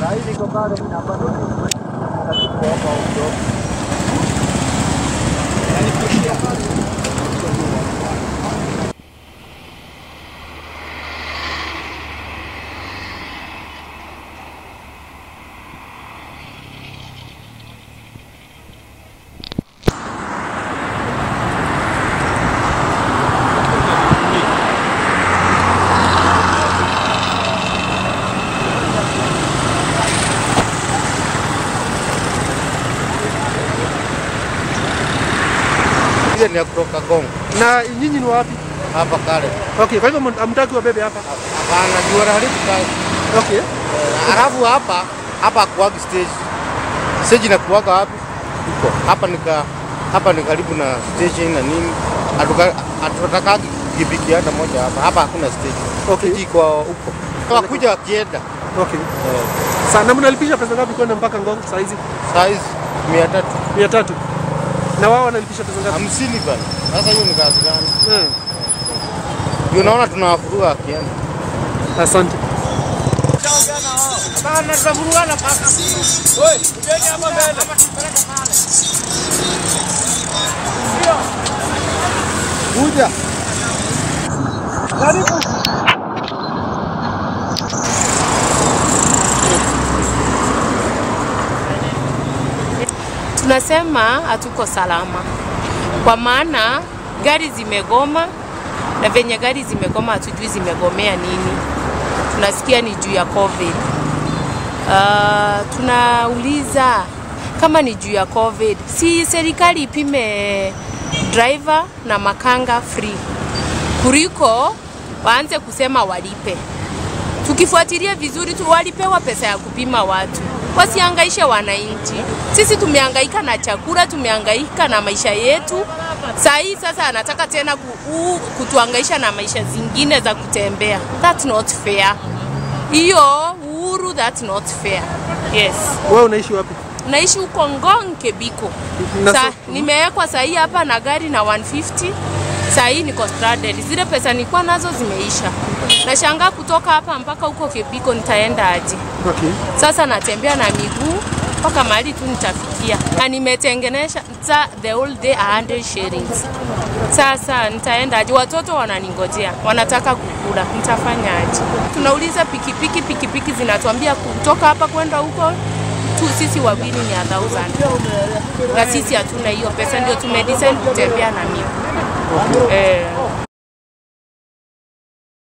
Ile ni ya kutoka Kongo Na nyinyi ni wapi? hapa kale. Okay, kwa hivyo hamtaki wabebe hapa. Hapana, juu wanaharibu kazi. Okay. Eh, Alafu hapa hapa kuwagi stage. Stage inakuwaga wapi? Huko. Hapa nika hapa ni karibu na stage na nini. Hatuka- Hatutakagi pikipiki hata moja hapa. Hapa hakuna stage. Okay. Stage iko huko. Wakuja wakienda. Okay. Sana mnalipisha pesa ngapi kwenda mpaka Ngong saa hizi? Size mia tatu Mia tatu. Na wao wanalipisha pesa ngapi? hamsini bana. Sasa hiyo ni kazi gani? Eh. Ndio unaona tunawafuruga akienda. Asante. Bana tunavurugana paka. Kuja. Karibu. Tunasema hatuko salama kwa maana gari zimegoma, na venye gari zimegoma hatujui zimegomea nini. Tunasikia ni juu ya COVID. Uh, tunauliza kama ni juu ya COVID, si serikali ipime driver na makanga free kuliko waanze kusema walipe. Tukifuatilia vizuri tu, walipewa pesa ya kupima watu, wasihangaishe wananchi. Sisi tumehangaika na chakula, tumehangaika na maisha yetu. Saa hii sasa anataka tena ku, u, kutuhangaisha na maisha zingine za kutembea. That's not fair. Hiyo uhuru, that's not fair. Yes. Wewe unaishi wapi? Naishi huko Ngong Kebiko. Na Sa, so- nimewekwa saa hii hapa na gari na 150. Saa hii niko stranded. Zile pesa nilikuwa nazo zimeisha. Nashangaa kutoka hapa mpaka huko Kebiko nitaenda aje? Okay. Sasa natembea na miguu mpaka mahali tu nitafikia, na nimetengenesha za the whole day 100 shillings. Sasa nitaenda aje? Watoto wananingojea, wanataka kukula, nitafanya aje? Tunauliza pikipiki, pikipiki zinatuambia kutoka hapa kwenda huko tu sisi wawili ni a thousand, na sisi hatuna hiyo pesa, ndio tumedecide kutembea na mimi eh.